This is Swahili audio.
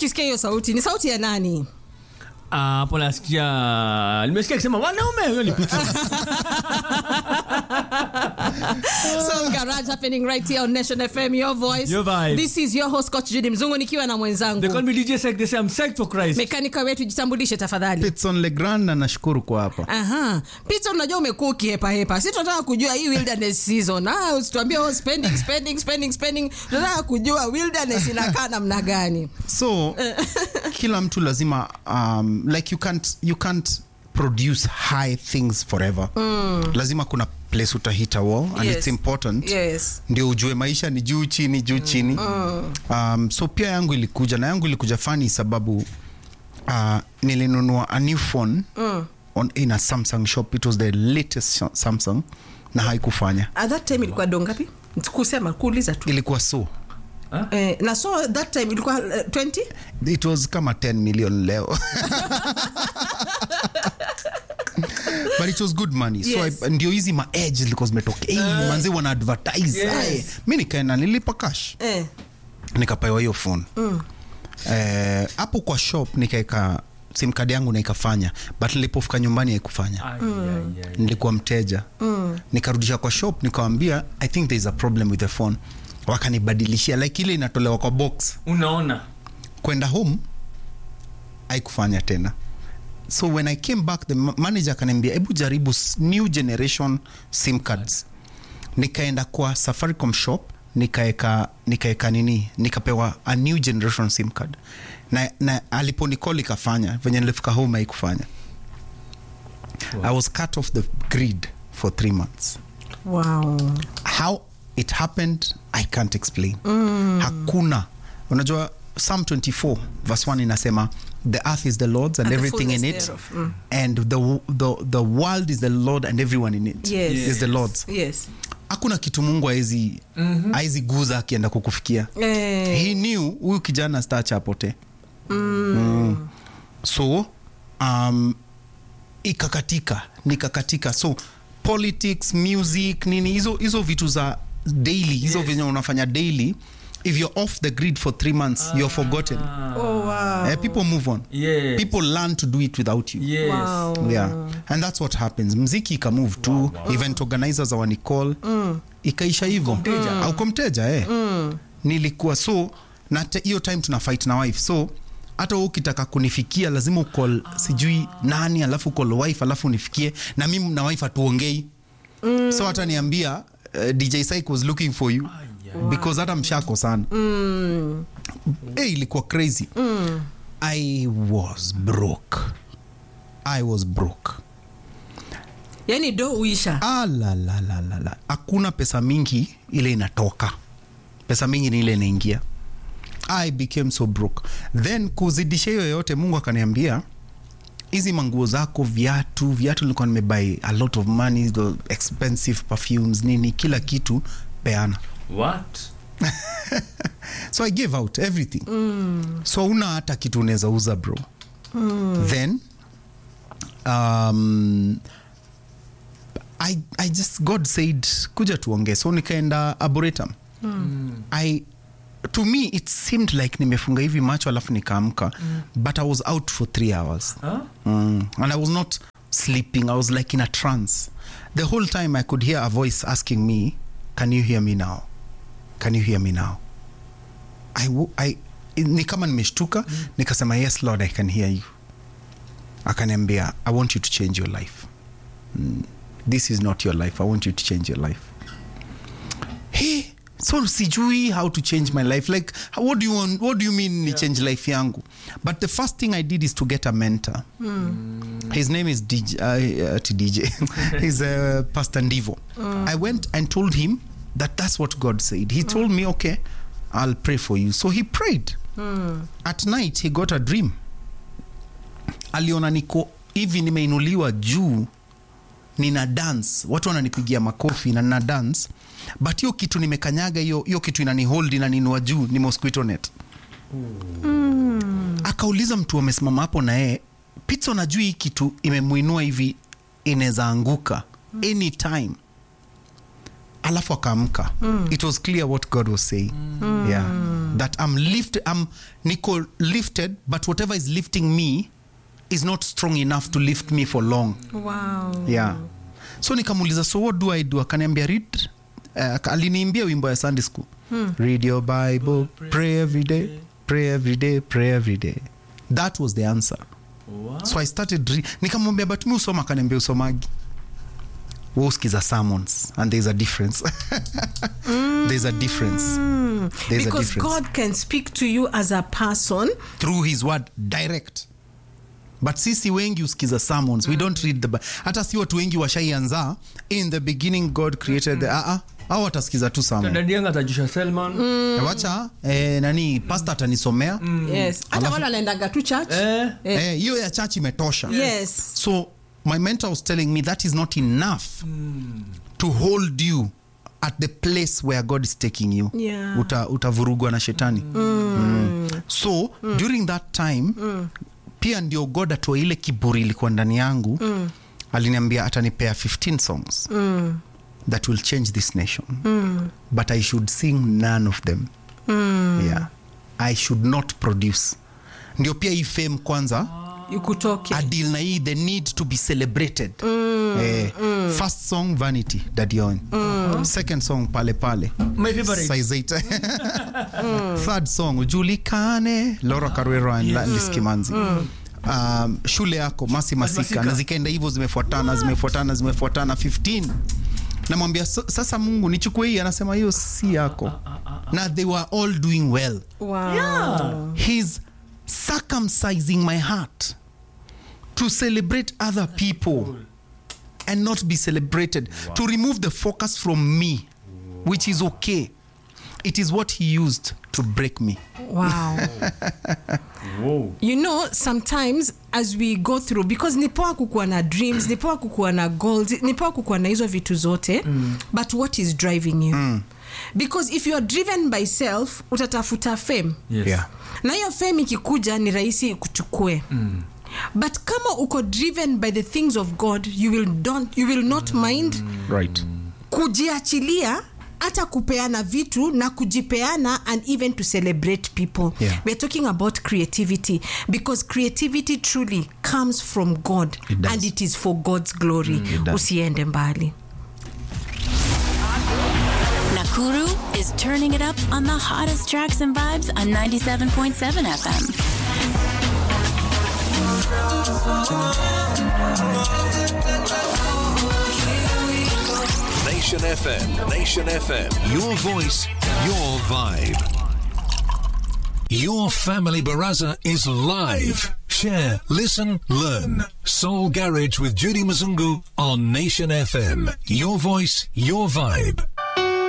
ukisikia hiyo sauti ni sauti ya nani Ah, hapo nasikia nimesikia akisema wanaume huyo ni pizza so garage happening right here on nation fm your voice Your vibe. this is your host coach judy mzungu nikiwa na they call mwenzangu me DJ Sek they say I'm psyched for Christ mekanika wetu jitambulishe tafadhali Pitson Legrand na nashukuru kwa hapa. Aha. Pita unajua umekuwa ukihepahepa. Si tunataka kujua hii wilderness season. Ah, usituambie oh, spending spending spending spending. Tunataka kujua wilderness inakaa namna gani. So kila mtu lazima um, like you can't, you can't produce high things forever. Lazima kuna place utahita wall and Yes. it's important. Yes. ndio ujue maisha ni juu chini juu chini um, so pia yangu ilikuja na yangu ilikuja fani sababu uh, nilinunua a new phone on, in a samsung shop it was the latest sh- samsung na haikufanya At that time ilikuwa dongapi? Kusema kuuliza tu. ilikuwa so Eh, na so that time ilikuwa uh, 20? it was kama 10 million leo but it was good money Yes. so I, ndio hizi ma edge zilikuwa zimetoka hey, manzi wana advertise Yes. Aye. mi nikaenda nilipa cash Eh. nikapewa hiyo phone Eh, hapo kwa shop nikaeka sim card yangu na ikafanya but nilipofika nyumbani haikufanya Ai, ai, ai. nilikuwa mteja nikarudisha kwa shop nikawambia i think there is a problem with the phone wakanibadilishia like ile inatolewa kwa box unaona kwenda home haikufanya tena so when i came back the ma- manager akaniambia hebu jaribu s- new generation sim cards nikaenda kwa safaricom shop nikaeka nikaeka nini nikapewa a new generation sim card na, na aliponicall ikafanya venye nilifika home haikufanya i was cut off the grid for three months Wow. how it happened i can't explain hakuna unajua psalm 24 verse 1 inasema the earth is the lord's and, And the everything in fullness it thereof. Mm. and the, the, the world is the lord and everyone in it Yes. is the lord's Yes. hakuna kitu mungu aezi mm guza akienda kukufikia Eh. he knew huyu kijana stacha apote mm. so um, ikakatika nikakatika so politics music nini hizo hizo vitu za daily hizo Yes. venye unafanya daily if you're off the grid for three months you're forgotten Oh wow. Eh, people move on Yes. people learn to do it without you Yes. Wow. yeah and that's what happens mziki ikamove tu event organizers awanicall mm. ikaisha hivo auko mteja eh. mm. nilikuwa so na te- hiyo time tuna fight na wife so hata wewe ukitaka kunifikia lazima ukol sijui nani alafu ukol wife alafu unifikie na mimi na wife hatuongei mm. so hata niambia uh, dj Syke was looking for you because hata mshako sana mm. hey, ilikuwa crazy mm. i was broke i was broke Yaani do uisha. Ah, la, la, la, la, la. hakuna pesa mingi ile inatoka pesa mingi ni ile inaingia i became so broke then kuzidisha hiyo yote mungu akaniambia hizi manguo zako viatu viatu nilikuwa nimebuy a lot of money the expensive perfumes nini kila kitu peana What? so i gave out everything mm. so una hata kitu unaweza uza bro mm. then um, I, I just god said kuja tuongee so nikaenda arboretum mm. i to me it seemed like nimefunga hivi macho alafu nikaamka mm. but i was out for three hours Huh? mm. and i was not sleeping i was like in a trance the whole time i could hear a voice asking me can you hear me now can you hear me now I, wo- I, ni kama nimeshtuka mm. nikasema yes lord i can hear you akaniambia i want you to change your life mm. this is not your life i want you to change your life hey, so sijui how to change my life like how- what do you, want, what do you mean ni change life yangu but the first thing i did is to get a mentor his name is DJ, uh, uh, to DJ. he's uh, Pastor Ndivo. I went and told him that that's what God said. He told me, okay, I'll pray for you. So he prayed. At night, he got a dream. Aliona niko hivi nimeinuliwa juu nina dance watu wananipigia makofi na nina dance but hiyo kitu nimekanyaga hiyo hiyo kitu inanihold inaninua juu ni mosquito net akauliza mtu amesimama hapo na yeye pitso najui hii kitu imemuinua hivi inaweza anguka anytime alafu akaamka it was clear what god was saying yeah that i'm lifted i'm niko lifted but whatever is lifting me is not strong enough to lift me for long wow. yeah so nikamuuliza so what do i do akaniambia read uh, aliniimbia wimbo ya sunday school read your bible pray every day pray every day pray every day that was the answer so i started re- nikamwambia but mi usoma akaniambia usomagi we usikiza sermons and there's a difference there's a difference there's a because difference god can speak to you as a person through his word direct but sisi wengi usikiza sermons we don't read the Bi- hata si watu wengi washaianza in the beginning god created the uh, au watasikiza tu sermon dadi yangu atajusha selman Eh, wacha eh, nani pasta atanisomea yes hata Alafu- wale wanaendaga tu church Eh. Eh, Eh, hiyo ya church imetosha yes so my mentor was telling me that is not enough to hold you at the place where god is taking you Yeah. Uta, utavurugwa na shetani mm. so during that time pia ndio god atoa ile kiburi ilikuwa ndani yangu aliniambia atanipea 15 songs that will change this nation but i should sing none of them yeah i should not produce ndio pia hii fame kwanza ikutoke adil na hii the need to be celebrated eh, first song vanity dadion second song pale pale my favorite Size eight. third song ujulikane laura karwero and La- liskimanzi um, shule yako masi masika Masika. na zikaenda hivyo zimefuatana zimefuatana zimefuatana 15 namwambia "So- sasa mungu nichukue hii anasema hiyo si yako na they were all doing well wow. yeah. he's circumcising my heart to celebrate other people and not be celebrated to remove the focus from me which is okay it is what he used to break me wow Whoa. you know sometimes as we go through because ni poa kukuwa na dreams ni poa kukuwa na goals ni poa kukuwa na hizo vitu zote mm. but what is driving you mm. because if you are driven by self utatafuta fame Yes. yeah na hiyo fame ikikuja ni rahisi kuchukue mm. but kama uko driven by the things of god you will, don't, you will not mind right kujiachilia hata kupeana vitu na kujipeana and even to celebrate people Yeah. we're talking about creativity because creativity truly comes from god It does. and it is for god's glory it does. usiende mbali Nakuru is turning it up on the hottest tracks and vibes on 97.7 FM. Nation FM, Nation FM. Your voice, your vibe. Your family baraza is live. Share, listen, learn. Soul Garage with Judy Mzungu on Nation FM. Your voice, your vibe.